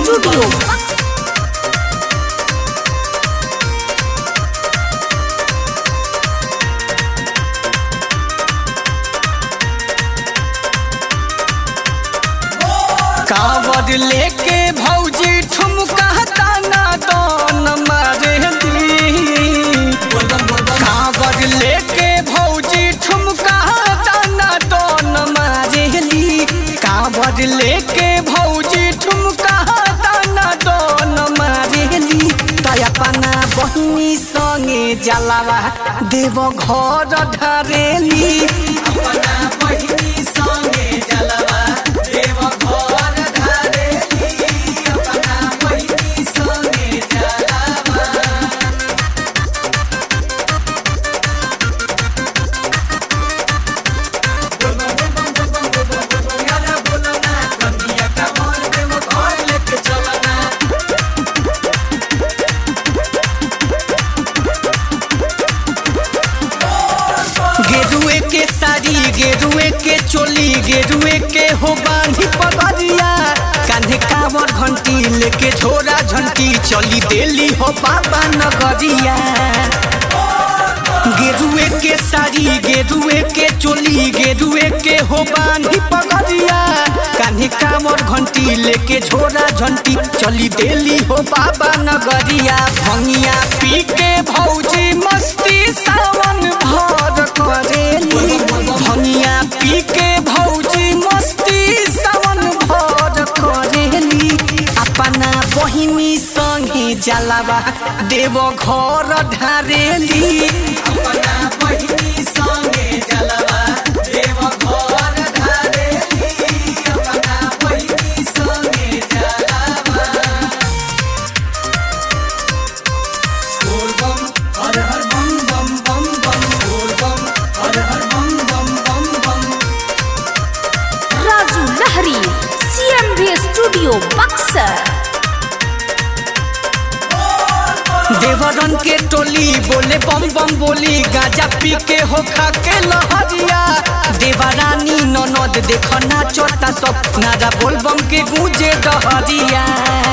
Studio. कावड़ लेके भौजी ठुमका ताना दोन मारे दी कावड़ लेके भौजी ठुमका ताना दोन मारे ली कावड़ लेके भौजी ठुमका ताना दोन मारे ली तय अपना बहिनी संगे जलावा देव घर धरेली अपना बहिनी संगे जलावा देव घर धरेली अपना बहिनी संगे जलावा गेरुए के साड़ी गेरुए के चोली गेरुए के हो बांधी पगड़िया कान्हे कांवर घंटी लेके झोरा झंटी चली देली हो बाबा नगरिया गेरुए के साड़ी गेरुए के चोली गेरुए के हो बांधी पगड़िया कान्हे कांवर घंटी लेके झोरा झंटी चली देली हो बाबा नगरिया भंगिया पी के भौजी मस्ती सावन भर करेली भंगिया पी के भौजी मस्ती सावन भर करेली अपना बहिनी संगे जलावा देव घर ढारेली अपना बहिनी संगे जलावा देव घर ढारेली अपना बहिनी संगे जलावा बोल बम हर हर बम बम बम बम बोल बम हर हर बम बम बम बम Raju Lahari. CMB Studio, Buxar. देवरन के टोली बोले बम बम बोली गाजा पी के हो खा के लहरिया देवरानी ननद देख नाचता सब नारा बोल बम के गूंजे डहरिया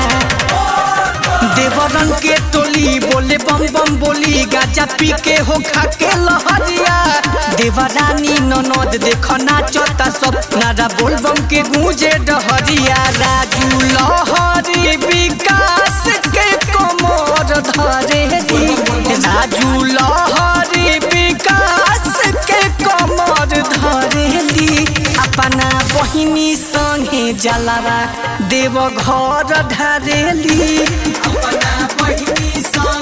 देवरन के टोली बोले बम बम बोली गाजा पी के हो खा के लहरिया देवरानी ननद देख नाचता सब नारा बोल बम के गूंजे डहरिया राजू लहरी विकास के कमर धरे राजू लहरी विकास के कमर धरेली अपना बहिनी संगे जलावा देव घर धरेली अपना बहिनी संगे